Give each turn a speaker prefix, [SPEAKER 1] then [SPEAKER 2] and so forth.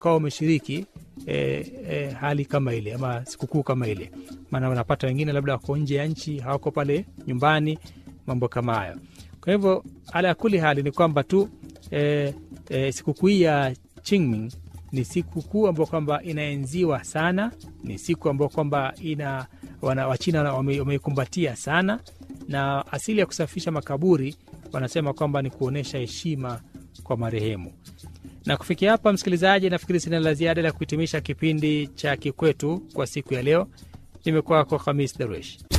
[SPEAKER 1] ukawa umeshiriki e, e, hali kama ile ama sikukuu kama ile, maana unapata wengine labda wako nje ya nchi, hawako pale nyumbani, mambo kama hayo. Kwa hivyo ala kuli hali ni kwamba tu e, e, sikukuu hii ya Qingming ni sikukuu ambayo kwamba inaenziwa sana, ni siku ambayo kwamba ina wana, Wachina wameikumbatia sana, na asili ya kusafisha makaburi wanasema kwamba ni kuonyesha heshima kwa marehemu. Na kufikia hapa, msikilizaji, nafikiri sina la ziada la kuhitimisha kipindi cha Kikwetu kwa siku ya leo. Nimekuwa kwa Khamis Daruesh.